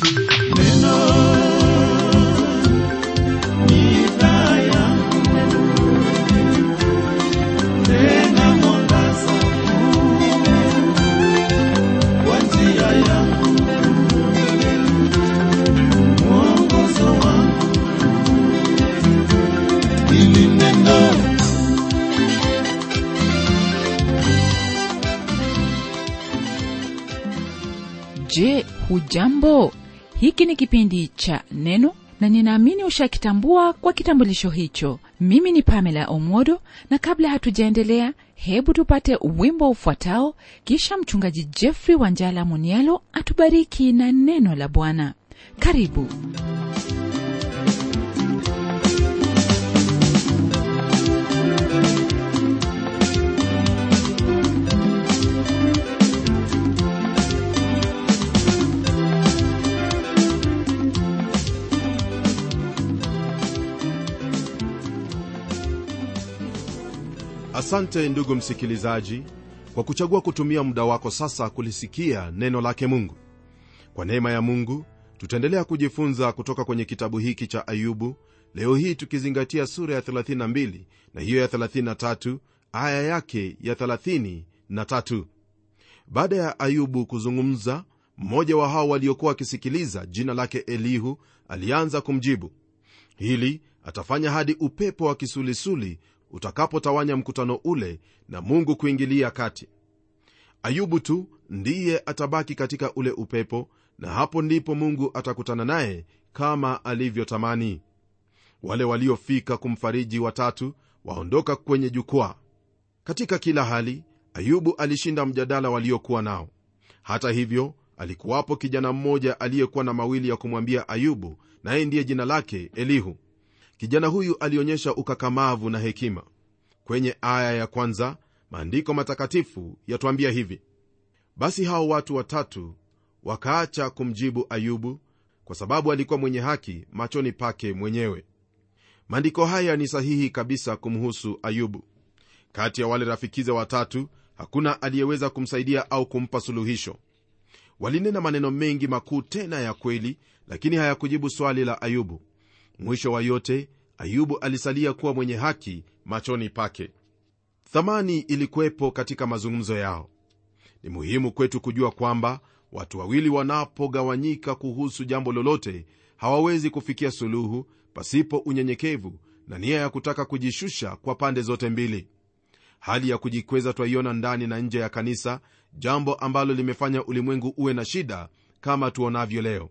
je hujambo hiki ni kipindi cha neno na ninaamini ushakitambua kwa kitambulisho hicho mimi ni pamela omodo na kabla hatujaendelea hebu tupate wimbo ufuatao kisha mchungaji jeffrey wanjala munialo atubariki na neno la bwana karibu asante ndugu msikilizaji kwa kuchagua kutumia muda wako sasa kulisikia neno lake mungu kwa neema ya mungu tutaendelea kujifunza kutoka kwenye kitabu hiki cha ayubu leo hii tukizingatia sura ya 32 na hiyo ya 33 aya yake ya 33 baada ya ayubu kuzungumza mmoja wa hao waliokuwa wakisikiliza jina lake elihu alianza kumjibu hili atafanya hadi upepo wa kisulisuli utakapotawanya mkutano ule na mungu kuingilia kati ayubu tu ndiye atabaki katika ule upepo na hapo ndipo mungu atakutana naye kama alivyotamani wale waliofika kumfariji watatu waondoka kwenye jukwaa katika kila hali ayubu alishinda mjadala waliokuwa nao hata hivyo alikuwapo kijana mmoja aliyekuwa na mawili ya kumwambia ayubu naye ndiye jina lake elihu kijana huyu alionyesha ukakamavu na hekima kwenye aya ya kwanza maandiko matakatifu yatwambia hivi basi hao watu watatu wakaacha kumjibu ayubu kwa sababu alikuwa mwenye haki machoni pake mwenyewe maandiko haya ni sahihi kabisa kumhusu ayubu kati ya wale rafikize watatu hakuna aliyeweza kumsaidia au kumpa suluhisho walinena maneno mengi makuu tena ya kweli lakini hayakujibu swali la ayubu mwisho wa yote ayubu alisalia kuwa mwenye haki machoni pake thamani ilikuwepo katika mazungumzo yao ni muhimu kwetu kujua kwamba watu wawili wanapogawanyika kuhusu jambo lolote hawawezi kufikia suluhu pasipo unyenyekevu na nia ya kutaka kujishusha kwa pande zote mbili hali ya kujikweza twaiona ndani na nje ya kanisa jambo ambalo limefanya ulimwengu uwe na shida kama tuonavyo leo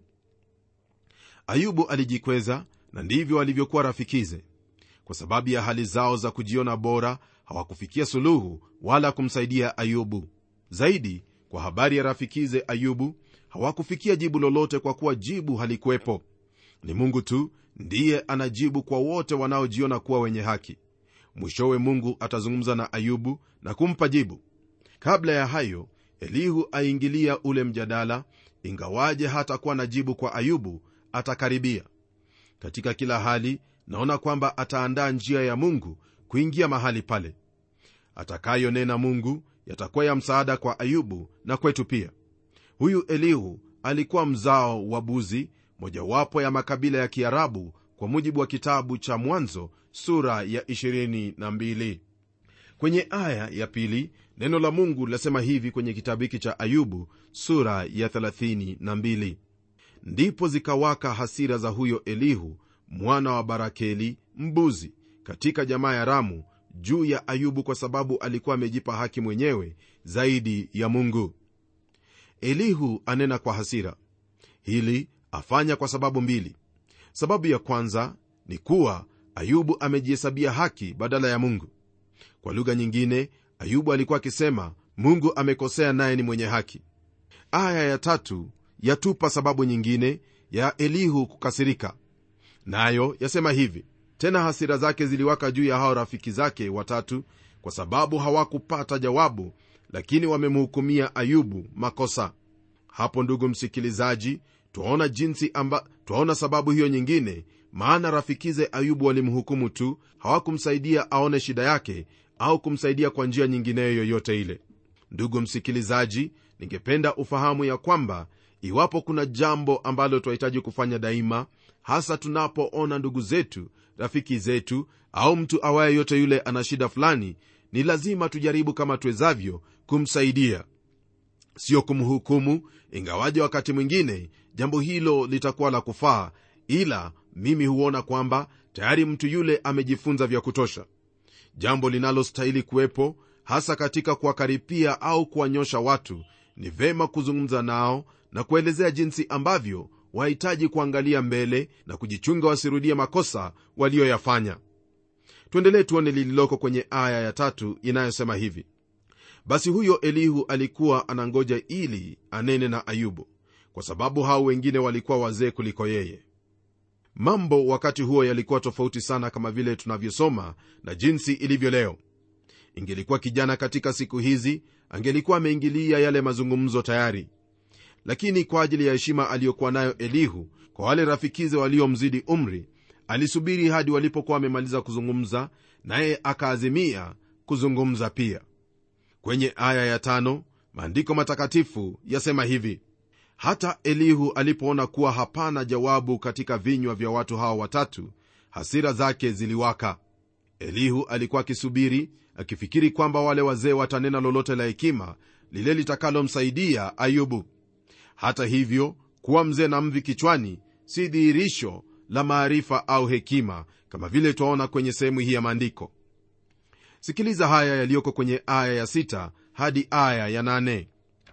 ayubu alijikweza na ndivyo walivyokuwa rafikize kwa sababu ya hali zao za kujiona bora hawakufikia suluhu wala kumsaidia ayubu zaidi kwa habari ya rafikize ayubu hawakufikia jibu lolote kwa kuwa jibu halikuwepo ni mungu tu ndiye anajibu kwa wote wanaojiona kuwa wenye haki mwishowe mungu atazungumza na ayubu na kumpa jibu kabla ya hayo elihu aingilia ule mjadala ingawaje hatakuwa na jibu kwa ayubu atakaribia katika kila hali naona kwamba ataandaa njia ya mungu kuingia mahali pale atakayonena mungu yatakuwa ya msaada kwa ayubu na kwetu pia huyu elihu alikuwa mzao wa buzi mojawapo ya makabila ya kiarabu kwa mujibu wa kitabu cha mwanzo sura ya 22 kwenye aya ya pili neno la mungu lasema hivi kwenye kitabu hiki cha ayubu sura ya 32 ndipo zikawaka hasira za huyo elihu mwana wa barakeli mbuzi katika jamaa ya ramu juu ya ayubu kwa sababu alikuwa amejipa haki mwenyewe zaidi ya mungu elihu anena kwa hasira hili afanya kwa sababu mbili sababu ya kwanza ni kuwa ayubu amejihesabia haki badala ya mungu kwa lugha nyingine ayubu alikuwa akisema mungu amekosea naye ni mwenye haki aya ya tatu yatupa sababu nyingine ya elihu kukasirika nayo yasema hivi tena hasira zake ziliwaka juu ya hao rafiki zake watatu kwa sababu hawakupata jawabu lakini wamemhukumia ayubu makosa hapo ndugu msikilizaji twaona jinsi amba twaona sababu hiyo nyingine maana rafikize ayubu walimhukumu tu hawakumsaidia aone shida yake au kumsaidia kwa njia nyingineyo yoyote ile ndugu msikilizaji ningependa ufahamu ya kwamba iwapo kuna jambo ambalo twahitaji kufanya daima hasa tunapoona ndugu zetu rafiki zetu au mtu awaye yote yule ana shida fulani ni lazima tujaribu kama tuwezavyo kumsaidia sio kumhukumu ingawaje wakati mwingine jambo hilo litakuwa la kufaa ila mimi huona kwamba tayari mtu yule amejifunza vya kutosha jambo linalostahili kuwepo hasa katika kuwakaripia au kuwanyosha watu ni vema kuzungumza nao na kuelezea jinsi ambavyo wahitaji kuangalia mbele na kujichunga wasirudie makosa walioyafanya tuendelee tuone lililoko kwenye aya ya tatu inayosema hivi basi huyo elihu alikuwa anangoja ili anene na ayubu kwa sababu hao wengine walikuwa wazee kuliko yeye mambo wakati huo yalikuwa tofauti sana kama vile tunavyosoma na jinsi ilivyo leo ingelikuwa kijana katika siku hizi angelikuwa ameingilia yale mazungumzo tayari lakini kwa ajili ya heshima aliyokuwa nayo elihu kwa wale rafikize waliomzidi umri alisubiri hadi walipokuwa wamemaliza kuzungumza naye akaazimia kuzungumza pia kwenye aya ya tano maandiko matakatifu yasema hivi hata elihu alipoona kuwa hapana jawabu katika vinywa vya watu hawa watatu hasira zake ziliwaka elihu alikuwa akisubiri akifikiri kwamba wale wazee watanena lolote la hekima lile litakalomsaidia ayubu hata hivyo kuwa mzee na mvi kichwani si dhihirisho la maarifa au hekima kama vile twaona kwenye sehemu hii ya maandiko sikiliza haya yaliyoko kwenye aya ya sita hadi aya ya nane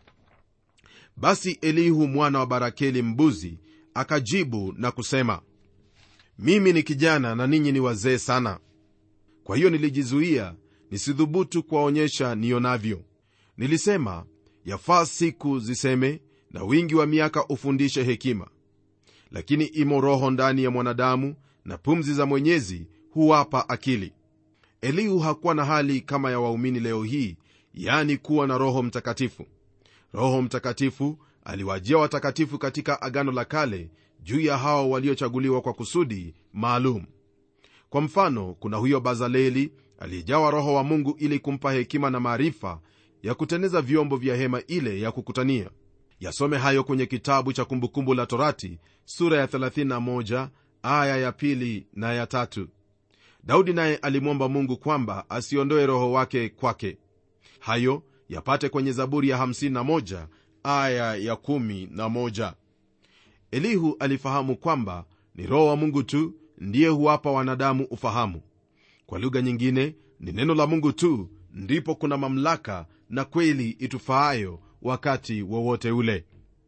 basi elihu mwana wa barakeli mbuzi akajibu na kusema mimi ni kijana na ninyi ni wazee sana kwa hiyo nilijizuia nisidhubutu kuwaonyesha nionavyo nilisema yafaa siku ziseme na wingi wa miaka ufundishe hekima lakini imo roho ndani ya mwanadamu na pumzi za mwenyezi huwapa akili elihu hakuwa na hali kama ya waumini leo hii yani kuwa na roho mtakatifu roho mtakatifu aliwajia watakatifu katika agano la kale juu ya hao waliochaguliwa kwa kusudi maalum kwa mfano kuna huyo bazaleli aliyejawa roho wa mungu ili kumpa hekima na maarifa ya kuteneza vyombo vya hema ile ya kukutania yasome hayo kwenye kitabu cha kumbukumbu la torati sura ya 31 aya ya pili na ya tatu daudi naye alimwomba mungu kwamba asiondoe roho wake kwake hayo yapate kwenye zaburi ya 51 aya ya 11 elihu alifahamu kwamba ni roho wa mungu tu ndiye huwapa wanadamu ufahamu kwa lugha nyingine ni neno la mungu tu ndipo kuna mamlaka na kweli itufaayo wakati wowote ule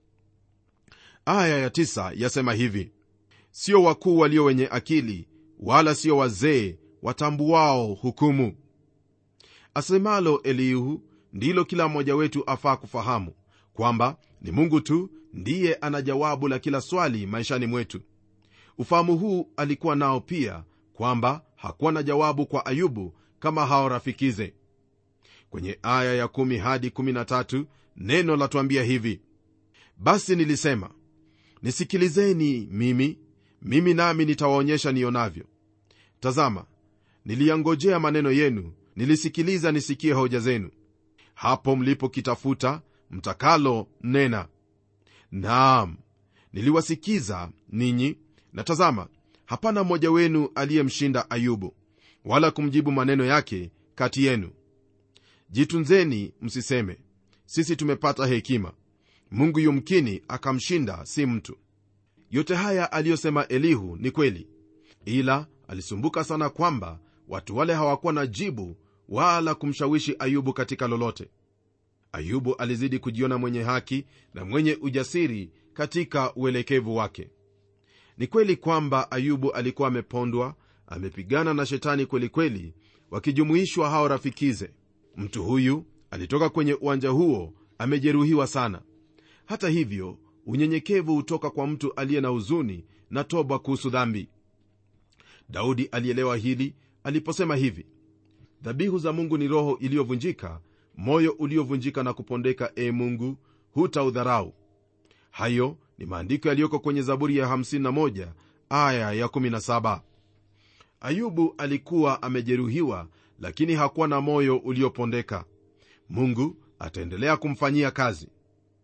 aya ya tisa yasema hivi sio wakuu walio wenye akili wala sio wazee watambuao hukumu asemalo elihu ndilo kila mmoja wetu afaa kufahamu kwamba ni mungu tu ndiye ana jawabu la kila swali maishani mwetu ufahamu huu alikuwa nao pia kwamba hakuwa na jawabu kwa ayubu kama hao rafikize kwenye aya ya 1 hadi 13 neno latuambia hivi basi nilisema nisikilizeni mimi mimi nami nitawaonyesha nionavyo tazama niliyangojea maneno yenu nilisikiliza nisikie hoja zenu hapo mlipokitafuta mtakalo nena naam niliwasikiza ninyi na tazama hapana mmoja wenu aliyemshinda ayubu wala kumjibu maneno yake kati yenu jitunzeni msiseme sisi tumepata hekima mungu yumkini akamshinda si mtu yote haya aliyosema elihu ni kweli ila alisumbuka sana kwamba watu wale hawakuwa na jibu wala kumshawishi ayubu katika lolote ayubu alizidi kujiona mwenye haki na mwenye ujasiri katika uelekevu wake ni kweli kwamba ayubu alikuwa amepondwa amepigana na shetani kwelikweli kweli, wakijumuishwa hao rafikize mtu huyu alitoka kwenye uwanja huo amejeruhiwa sana hata hivyo unyenyekevu hutoka kwa mtu aliye na huzuni na toba kuhusu dhambi daudi alielewa hili aliposema hivi dhabihu za mungu ni roho iliyovunjika moyo uliovunjika na kupondeka e mungu hutaudharau hayo ni maandiko yaliyoko kwenye zaburi ya 51 aya ya 17 ayubu alikuwa amejeruhiwa lakini hakuwa na moyo uliopondeka mungu ataendelea kumfanyia kazi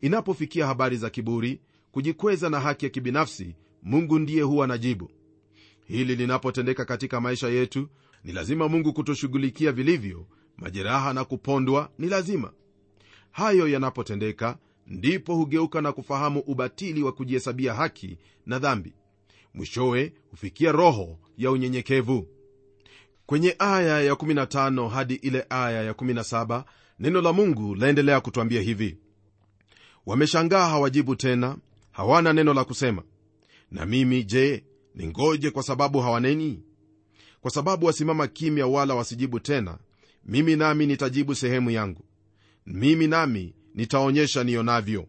inapofikia habari za kiburi kujikweza na haki ya kibinafsi mungu ndiye huwa na jibu hili linapotendeka katika maisha yetu ni lazima mungu kutushughulikia vilivyo majeraha na kupondwa ni lazima hayo yanapotendeka ndipo hugeuka na kufahamu ubatili wa kujihesabia haki na dhambi mwishowe hufikia roho ya unyenyekevu kwenye aya ya 15 hadi ile aya ya 17 neno la mungu laendelea kutwambia hivi wameshangaa hawajibu tena hawana neno la kusema na mimi je ningoje kwa sababu hawaneni kwa sababu wasimama kimya wala wasijibu tena mimi nami nitajibu sehemu yangu mimi nami nitaonyesha nionavyo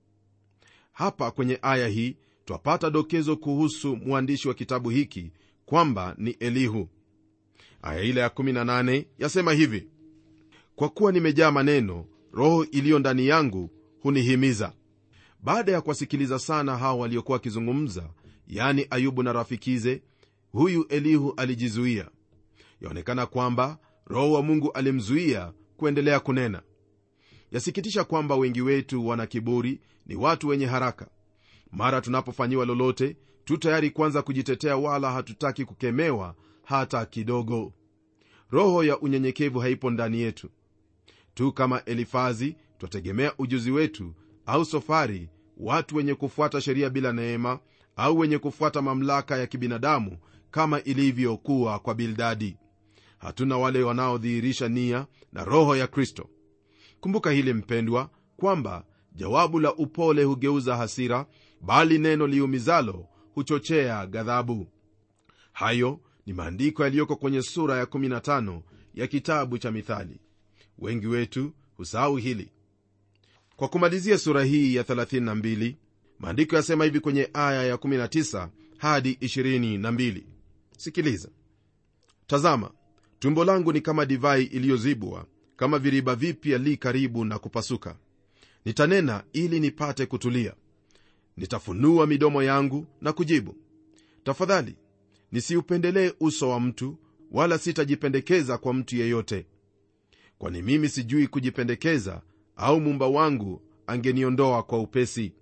hapa kwenye aya hii twapata dokezo kuhusu mwandishi wa kitabu hiki kwamba ni elihu aya ile ya 18 yasema hivi kwa kuwa nimejaa maneno roho iliyo ndani yangu hunihimiza baada ya kuwasikiliza sana hao waliokuwa wakizungumza yani ayubu na rafikize huyu elihu alijizuia yaonekana kwamba roho wa mungu alimzuia kuendelea kunena yasikitisha kwamba wengi wetu wana kiburi ni watu wenye haraka mara tunapofanyiwa lolote tu tayari kwanza kujitetea wala hatutaki kukemewa hata kidogo roho ya unyenyekevu haipo ndani yetu tu kama elifazi twategemea ujuzi wetu au sofari watu wenye kufuata sheria bila neema au wenye kufuata mamlaka ya kibinadamu kama ilivyokuwa kwa bildadi hatuna wale wanaodhihirisha nia na roho ya kristo kumbuka hili mpendwa kwamba jawabu la upole hugeuza hasira bali neno liumizalo huchochea ghadhabu hayo ni maandiko yaliyoko kwenye sura ya 15 ya kitabu cha mithali wengi wetu husahau hili kwa kumalizia sura hii ya 32 maandiko yasema hivi kwenye aya ya 19 hadi 22 sikiliza tazama tumbo langu ni kama divai iliyozibwa kama viriba vipya li karibu na kupasuka nitanena ili nipate kutulia nitafunua midomo yangu na kujibu tafadhali nisiupendelee uso wa mtu wala sitajipendekeza kwa mtu yeyote kwani mimi sijui kujipendekeza au mumba wangu angeniondoa kwa upesi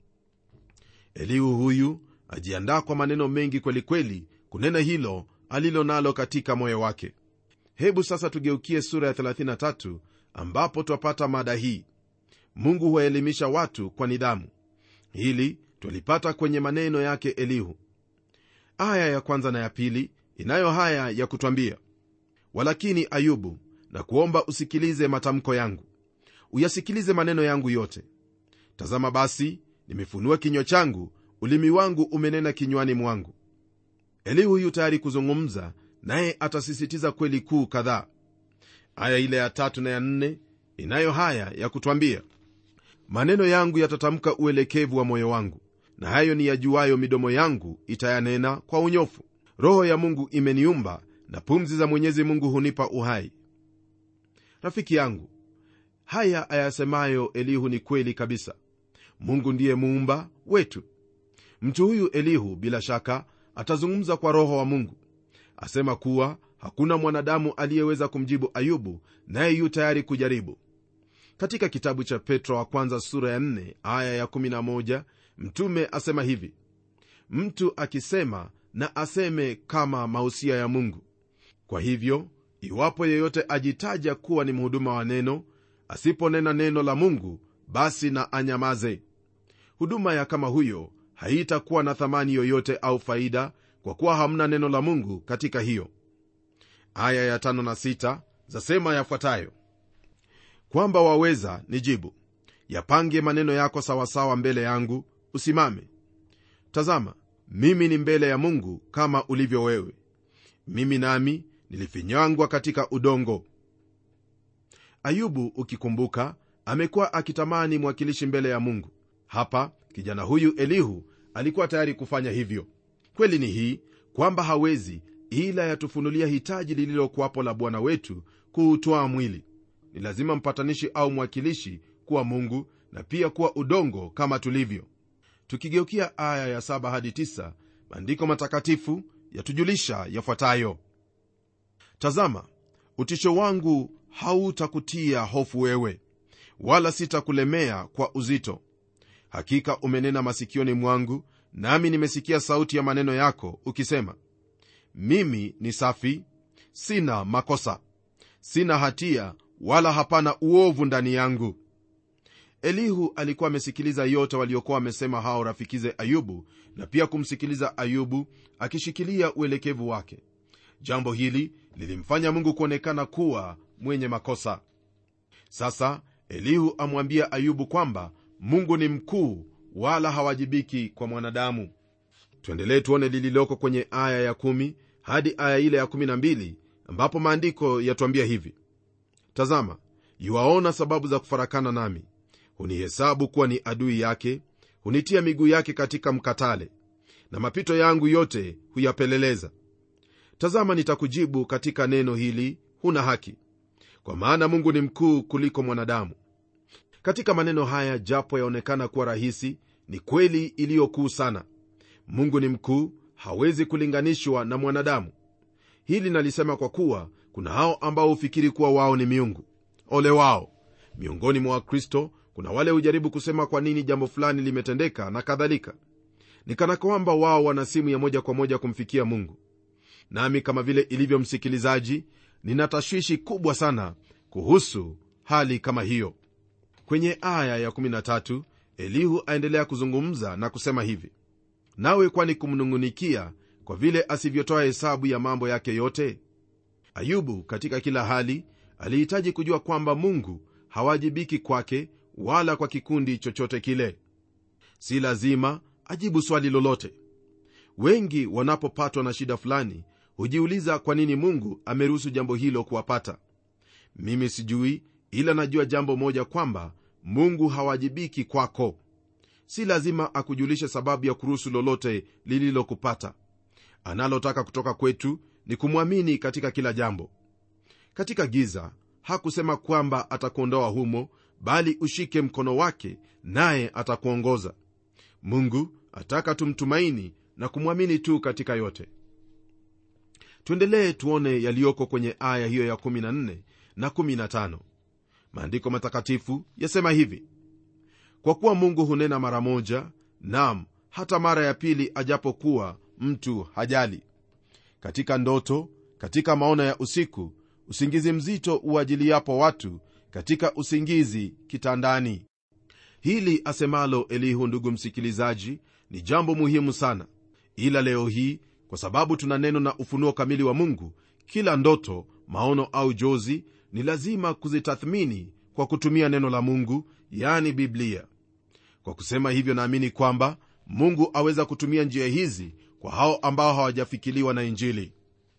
elihu huyu ajiandaa kwa maneno mengi kwelikweli kweli, kunena hilo alilo nalo katika moyo wake hebu sasa tugeukie sura ya 33 ambapo twapata mada hii mungu huwaelimisha watu kwa nidhamu hili twalipata kwenye maneno yake elihu aya ya kwanza na ya pili inayo haya ya kutwambia walakini ayubu na kuomba usikilize matamko yangu uyasikilize maneno yangu yote tazama basi nimefunua kinywa changu ulimi wangu umenena kinywani mwangu elihu huyu tayari kuzungumza naye atasisitiza kweli kuu kadhaa aya ile ya tatu na ya nne inayo haya ya kutwambia maneno yangu yatatamka uelekevu wa moyo wangu na hayo ni yajuayo midomo yangu itayanena kwa unyofu roho ya mungu imeniumba na pumzi za mwenyezi mungu hunipa uhai rafiki yangu haya ayasemayo elihu ni kweli kabisa mungu ndiye muumba wetu mtu huyu elihu bila shaka atazungumza kwa roho wa mungu asema kuwa hakuna mwanadamu aliyeweza kumjibu ayubu naye yu tayari kujaribu katika kitabu cha petro wa kwanza sura ya 4 aya ya 11 mtume asema hivi mtu akisema na aseme kama mausia ya mungu kwa hivyo iwapo yeyote ajitaja kuwa ni mhuduma wa neno asiponena neno la mungu basi na anyamaze huduma ya kama huyo haitakuwa na thamani yoyote au faida kwa kuwa hamna neno la mungu katika hiyo aya ya tano na sita zasema yafuatayo kwamba waweza nijibu yapange maneno yako sawasawa mbele yangu usimame tazama mimi ni mbele ya mungu kama ulivyo wewe mimi nami nilifinyangwa katika udongo ayubu ukikumbuka amekuwa akitamani mwakilishi mbele ya mungu hapa kijana huyu elihu alikuwa tayari kufanya hivyo kweli ni hii kwamba hawezi ila yatufunulia hitaji lililokuwapo la bwana wetu kuutwaa mwili ni lazima mpatanishi au mwakilishi kuwa mungu na pia kuwa udongo kama tulivyo tukigeukia aya ya 7 hadi 9 maandiko matakatifu yatujulisha yafuatayo tazama utisho wangu hautakutia hofu wewe wala sitakulemea kwa uzito hakika umenena masikioni mwangu nami nimesikia sauti ya maneno yako ukisema mimi ni safi sina makosa sina hatia wala hapana uovu ndani yangu elihu alikuwa amesikiliza yote waliokuwa wamesema hao rafikize ayubu na pia kumsikiliza ayubu akishikilia uelekevu wake jambo hili lilimfanya mungu kuonekana kuwa mwenye makosa sasa elihu amwambia ayubu kwamba mungu ni mkuu wala hawajibiki kwa mwanadamu tuendelee tuone lililoko kwenye aya ya 1 hadi aya ile ya 12 ambapo maandiko yatuambia hivi tazama yuwaona sababu za kufarakana nami hunihesabu kuwa ni adui yake hunitia miguu yake katika mkatale na mapito yangu yote huyapeleleza tazama nitakujibu katika neno hili huna haki kwa maana mungu ni mkuu kuliko mwanadamu katika maneno haya japo yaonekana kuwa rahisi ni kweli iliyokuu sana mungu ni mkuu hawezi kulinganishwa na mwanadamu hili nalisema kwa kuwa kuna hao ambao hufikiri kuwa wao ni miungu ole wao miongoni mwa wakristo kuna wale hujaribu kusema kwa nini jambo fulani limetendeka na kadhalika ni kana kwamba wao wana simu ya moja kwa moja kumfikia mungu nami kama vile ilivyo msikilizaji nina tashwishi kubwa sana kuhusu hali kama hiyo kwenye aya ya 13 elihu aendelea kuzungumza na kusema hivi nawe kwani kumnung'unikia kwa vile asivyotoa hesabu ya mambo yake yote ayubu katika kila hali alihitaji kujua kwamba mungu hawajibiki kwake wala kwa kikundi chochote kile si lazima ajibu swali lolote wengi wanapopatwa na shida fulani hujiuliza kwa nini mungu ameruhusu jambo hilo kuwapata mimi sijui ila najua jambo moja kwamba mungu hawajibiki kwako si lazima akujulishe sababu ya kuruhusu lolote lililokupata analotaka kutoka kwetu ni kumwamini katika kila jambo katika giza hakusema kwamba atakuondoa humo bali ushike mkono wake naye atakuongoza mungu ataka tumtumaini na kumwamini tu katika yote tuendelee tuone yaliyoko kwenye aya hiyo ya 14 na 15 maandiko matakatifu yasema hivi kwa kuwa mungu hunena mara moja nam hata mara ya pili ajapokuwa mtu hajali katika ndoto katika maono ya usiku usingizi mzito uajiliapo watu katika usingizi kitandani hili asemalo elihu ndugu msikilizaji ni jambo muhimu sana ila leo hii kwa sababu tuna neno na ufunuo kamili wa mungu kila ndoto maono au jozi ni lazima kuzitathmini kwa kutumia neno la mungu yani biblia kwa kusema hivyo naamini kwamba mungu aweza kutumia njia hizi kwa hao ambao hawajafikiliwa na injili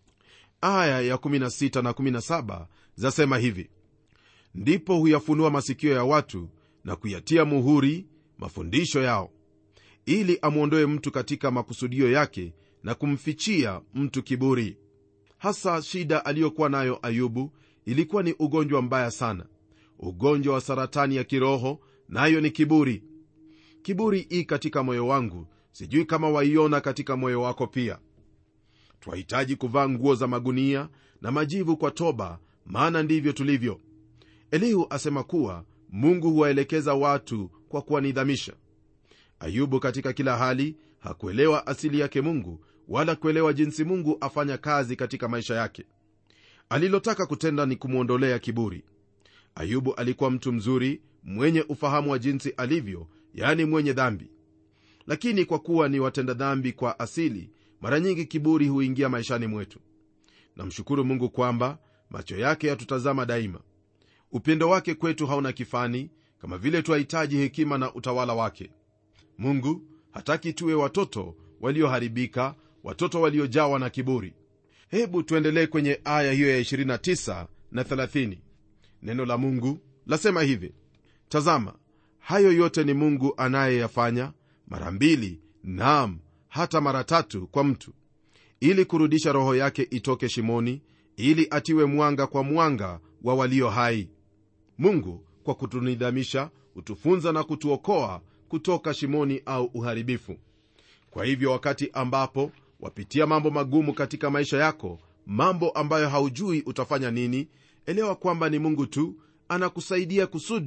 aya ya 16 na 17 zasema hivi ndipo huyafunua masikio ya watu na kuyatia muhuri mafundisho yao ili amwondoe mtu katika makusudio yake na kumfichia mtu kiburi hasa shida aliyokuwa nayo ayubu ilikuwa ni ugonjwa mbaya sana ugonjwa wa saratani ya kiroho nayo na ni kiburi kiburi ii katika moyo wangu sijui kama waiona katika moyo wako pia twahitaji kuvaa nguo za magunia na majivu kwa toba maana ndivyo tulivyo elihu asema kuwa mungu huwaelekeza watu kwa kuwanidhamisha ayubu katika kila hali hakuelewa asili yake mungu wala kuelewa jinsi mungu afanya kazi katika maisha yake alilotaka kutenda ni kumwondolea kiburi ayubu alikuwa mtu mzuri mwenye ufahamu wa jinsi alivyo yani mwenye dhambi lakini kwa kuwa ni watenda dhambi kwa asili mara nyingi kiburi huingia maishani mwetu namshukuru mungu kwamba macho yake yatutazama daima upendo wake kwetu hauna kifani kama vile twahitaji hekima na utawala wake mungu hataki tuwe watoto walioharibika watoto waliojawa na kiburi hebu tuendelee kwenye aya hiyo ya 29 na 30 neno la mungu lasema hivi tazama hayo yote ni mungu anayeyafanya mara mbili naam hata mara tatu kwa mtu ili kurudisha roho yake itoke shimoni ili atiwe mwanga kwa mwanga wa walio hai mungu kwa kutunidhamisha hutufunza na kutuokoa kutoka shimoni au uharibifu kwa hivyo wakati ambapo wapitia mambo magumu katika maisha yako mambo ambayo haujui utafanya nini elewa kwamba ni mungu tu anakusaidia kusudi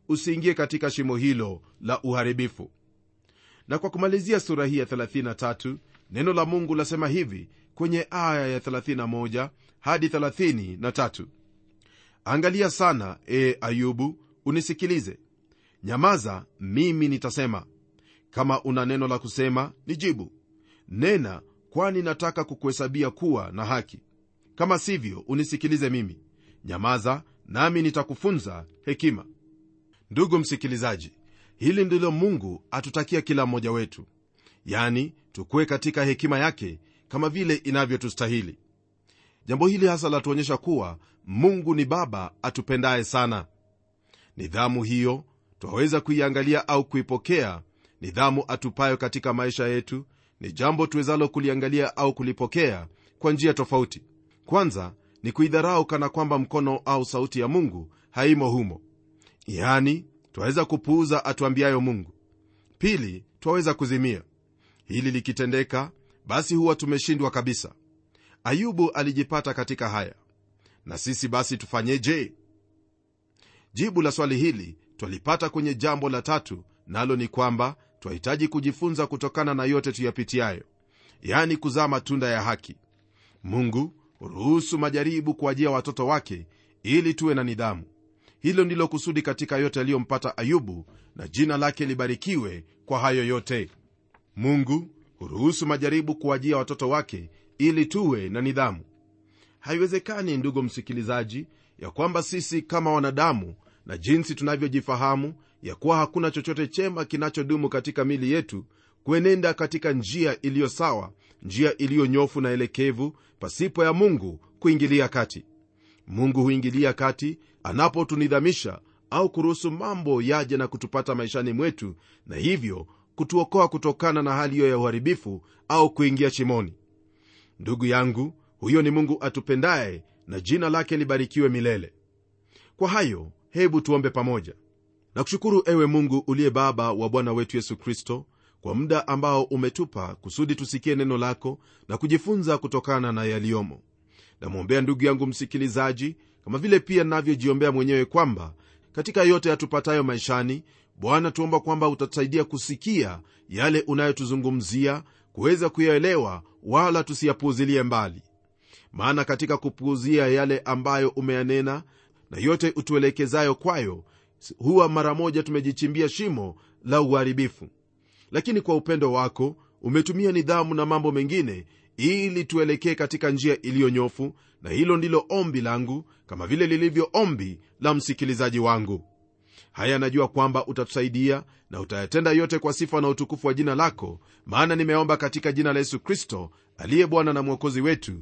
usiingie katika shimo hilo la uharibifu na kwa kumalizia sura hii ya 33 neno la mungu lasema hivi kwenye aya ya 31 hadi 33 angalia sana e ayubu unisikilize nyamaza mimi nitasema kama una neno la kusema nijibu nena kwani nataka kukuhesabia kuwa na haki kama sivyo unisikilize mimi nyamaza nami nitakufunza hekima ndugu msikilizaji hili ndilo mungu atutakia kila mmoja wetu yani tukuwe katika hekima yake kama vile inavyotustahili jambo hili hasa latuonyesha kuwa mungu ni baba atupendaye sana nidhamu hiyo twaweza kuiangalia au kuipokea nidhamu atupayo katika maisha yetu ni jambo tuwezalo kuliangalia au kulipokea kwa njia tofauti kwanza ni kuidharau kana kwamba mkono au sauti ya mungu haimo humo yani twaweza kupuuza atuambiayo mungu pili twaweza kuzimia hili likitendeka basi huwa tumeshindwa kabisa ayubu alijipata katika haya na sisi basi tufanyeje jibu la swali hili twalipata kwenye jambo la tatu nalo ni kwamba twahitaji kujifunza kutokana na yote tuyapitiayo yani kuzaa matunda ya haki mungu huruhusu majaribu kuajia watoto wake ili tuwe na nidhamu hilo ndilo kusudi katika yote yaliyompata ayubu na jina lake libarikiwe kwa hayo yote mungu huruhusu majaribu kuajia watoto wake ili tuwe na nidhamu haiwezekani ndugu msikilizaji ya kwamba sisi kama wanadamu na jinsi tunavyojifahamu ya kuwa hakuna chochote chema kinachodumu katika mili yetu kuenenda katika njia iliyo sawa njia iliyo nyofu na elekevu pasipo ya mungu kuingilia kati mungu huingilia kati anapotunidhamisha au kuruhusu mambo yaje na kutupata maishani mwetu na hivyo kutuokoa kutokana na hali hiyo ya uharibifu au kuingia chimoni ndugu yangu huyo ni mungu atupendaye na jina lake libarikiwe milele kwa hayo hebu tuombe pamoja na kushukuru ewe mungu uliye baba wa bwana wetu yesu kristo kwa muda ambao umetupa kusudi tusikie neno lako na kujifunza kutokana na yaliyomo namwombea ndugu yangu msikilizaji kama vile pia navyojiombea mwenyewe kwamba katika yote yatupatayo maishani bwana tuomba kwamba utatusaidia kusikia yale unayotuzungumzia kuweza kuyaelewa wala tusiyapuuzilie mbali maana katika kupuuzia yale ambayo umeyanena na yote utuelekezayo kwayo huwa mara moja tumejichimbia shimo la uharibifu lakini kwa upendo wako umetumia nidhamu na mambo mengine ili tuelekee katika njia iliyonyofu na hilo ndilo ombi langu kama vile lilivyo ombi la msikilizaji wangu haya najua kwamba utatusaidia na utayatenda yote kwa sifa na utukufu wa jina lako maana nimeomba katika jina la yesu kristo aliye bwana na mwokozi wetu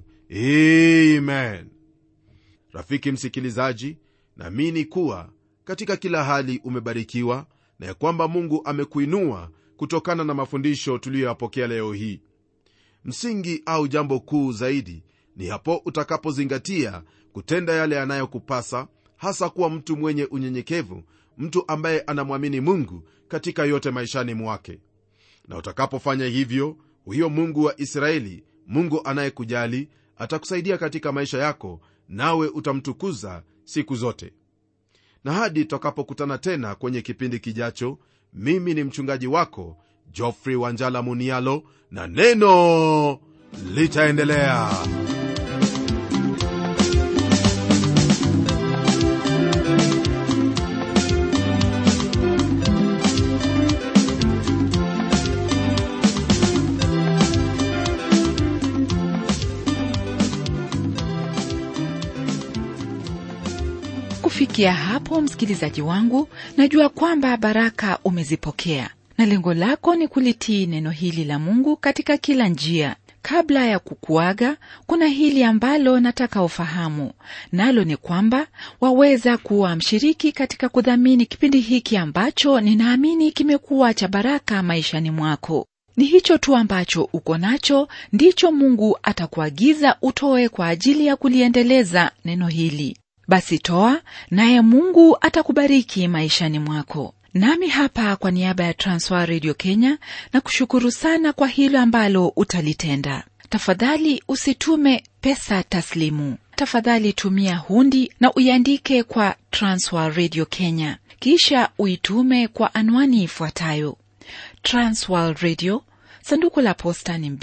amen rafiki msikilizaji naamini kuwa katika kila hali umebarikiwa na ya kwamba mungu amekuinua kutokana na mafundisho tuliyoyapokea leo hii msingi au jambo kuu zaidi ni hapo utakapozingatia kutenda yale yanayokupasa hasa kuwa mtu mwenye unyenyekevu mtu ambaye anamwamini mungu katika yote maishani mwake na utakapofanya hivyo huyo mungu wa israeli mungu anayekujali atakusaidia katika maisha yako nawe utamtukuza siku zote na hadi tutakapokutana tena kwenye kipindi kijacho mimi ni mchungaji wako jofrey wanjala munialo na neno litaendelea kufikia hapo msikilizaji wangu najua kwamba baraka umezipokea na lengo lako ni kulitii neno hili la mungu katika kila njia kabla ya kukuaga kuna hili ambalo nataka ufahamu nalo ni kwamba waweza kuwa mshiriki katika kudhamini kipindi hiki ambacho ninaamini kimekuwa cha baraka maishani mwako ni hicho tu ambacho uko nacho ndicho mungu atakuagiza utoe kwa ajili ya kuliendeleza neno hili basi toa naye mungu atakubariki maishani mwako nami hapa kwa niaba ya transwer radio kenya na kushukuru sana kwa hilo ambalo utalitenda tafadhali usitume pesa taslimu tafadhali tumia hundi na uiandike kwa transworld radio kenya kisha uitume kwa anwani ifuatayo transworld radio sanduku la posta ni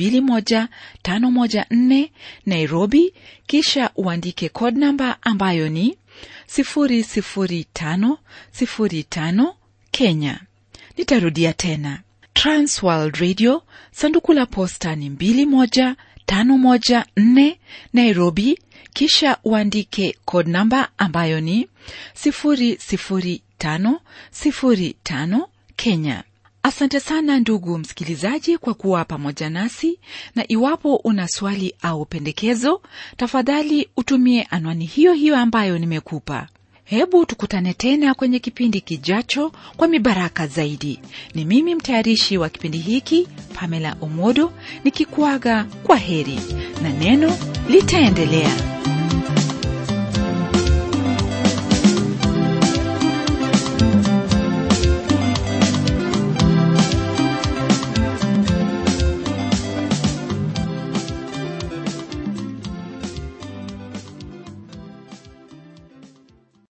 21514 nairobi kisha uandike code namba ambayo ni 00505 kenya nitarudia tena transworld radio sanduku la posta ni 21514 nairobi kisha uandike code namba ambayo ni 00505 kenya asante sana ndugu msikilizaji kwa kuwa pamoja nasi na iwapo una swali au pendekezo tafadhali utumie anwani hiyo hiyo ambayo nimekupa hebu tukutane tena kwenye kipindi kijacho kwa mibaraka zaidi ni mimi mtayarishi wa kipindi hiki pamela omodo nikikuaga kwa heri na neno litaendelea